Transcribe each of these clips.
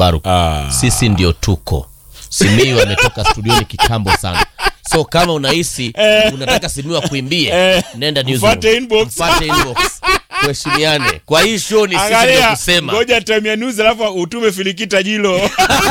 Mbaruk. Ah. Sisi ndio tuko. Simiyu ametoka studioni kitambo sana. So kama unahisi unataka Simiyu akuimbie, Eh. nenda newsroom. Mfuate inbox. Mfuate inbox. Tuheshimiane. Kwa hii show ni sisi ndio Angalia, kusema. ngoja time ya news alafu utume filikita jilo.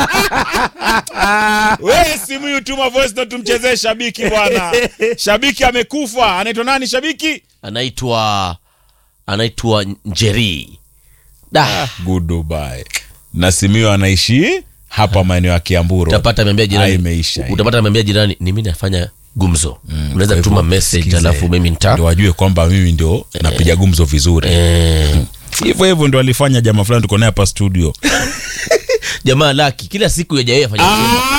Wewe simu hii utuma voice note tumchezee shabiki bwana. Shabiki amekufa. Anaitwa nani shabiki? Anaitwa anaitwa Njeri. Da. Goodbye. Na Simiyu anaishi hapa maeneo ya Kiamburu. Utapata ameambia Ah, jirani. imeisha hii. Utapata ameambia jirani ni mimi nafanya gumzo. Unaweza Kwa hivyo, tuma message sikize. alafu mimi nita Ndio wajue kwamba mimi ndio napiga gumzo vizuri. eh, Hivyo hivyo ndio alifanya jamaa fulani tuko naye hapa studio. jamaa laki kila siku ya yeye afanya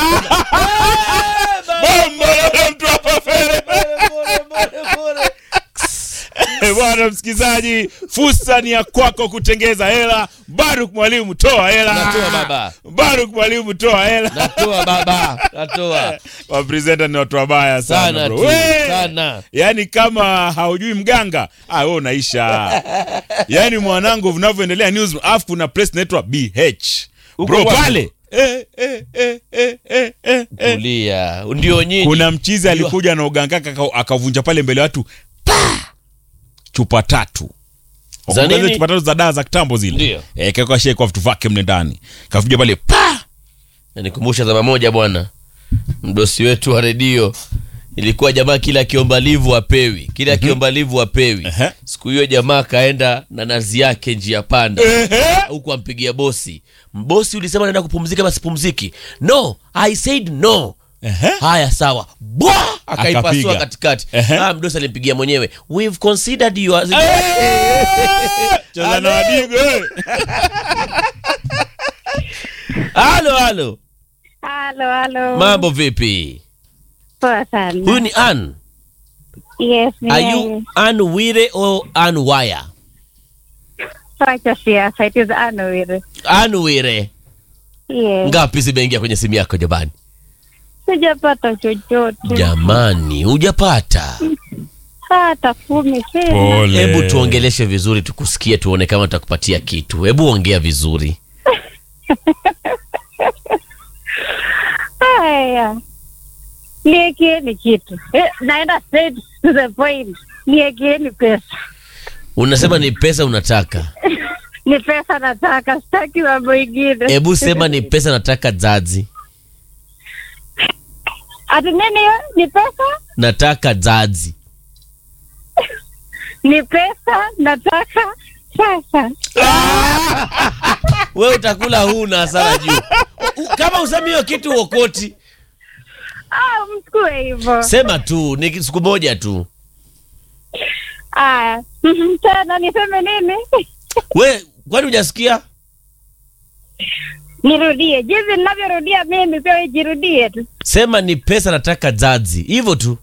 Bomba la mtu hapa fere. Eh, Bwana msikizaji, fursa ni ya kwako kutengeza hela. Baruk mwalimu, toa hela. Natoa baba. Baruk mwalimu, toa hela. natoa baba natoa Wapresenta ni watu wabaya sana, sana bro. tu We! sana Yaani kama haujui mganga, ah wewe unaisha. Yaani mwanangu vinavyoendelea news, afu kuna press inaitwa BH. Uko Bro wapi? pale. Eh, eh, eh, eh, eh, eh, eh. tulia ndio nyinyi Kuna mchizi alikuja na uganga aka- akavunja pale mbele ya watu pa! chupa tatu Za Wakumbuka zile nini? chupa tatu za dawa za kitambo zile Ndio. eh, kaweka shake kwa vitu vyake mle ndani kavuja pale pa nanikumbusha zama moja bwana mdosi wetu wa redio ilikuwa jamaa kila akiomba livu apewi kila akiomba livu apewi Ehe. siku hiyo jamaa akaenda na nazi yake njia panda huku ampigia bosi mbosi ulisema naenda kupumzika basi pumziki no i said no Ehe. haya sawa bwa akaipasua Akapiga. katikati Ehe. ah, mdosi alimpigia mwenyewe we've considered you as... cheza na wadigo eh. halo halo Halo, halo. mambo vipi Poa sana. huyu ni an Yes, ni are yeye. you an wire or an wire Wacha siasa, it is Anwir. an wire Yes. ngapi zimeingia kwenye simu yako jamani Sijapata chochote. jamani hujapata Hata kumi sina. Pole. hebu tuongeleshe vizuri tukusikie tuone kama tutakupatia kitu hebu ongea vizuri Haya. Niekeeni kitu. Eh, naenda straight to the point. Niekeeni pesa. unasema ni pesa unataka Ni pesa nataka, sitaki mambo ingine. hebu sema ni pesa nataka zazi Ati nini hiyo? Ni pesa? nataka zazi Ni pesa nataka sasa. we utakula huu na hasara juu U- kama usemi hiyo kitu uokoti Ah, msikue hivyo. sema tu ni siku moja tu Aya. Mhm, Tena niseme nini? we kwani hujasikia Nirudie jinsi ninavyorudia mimi, pia wewe jirudie tu. sema ni pesa nataka zazi hivyo tu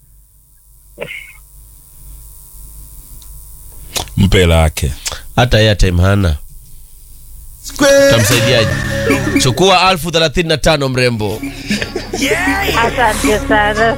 mpe lake hata airtime hana tamsaidiaje chukua alfu thelathini na tano mrembo Asante sana.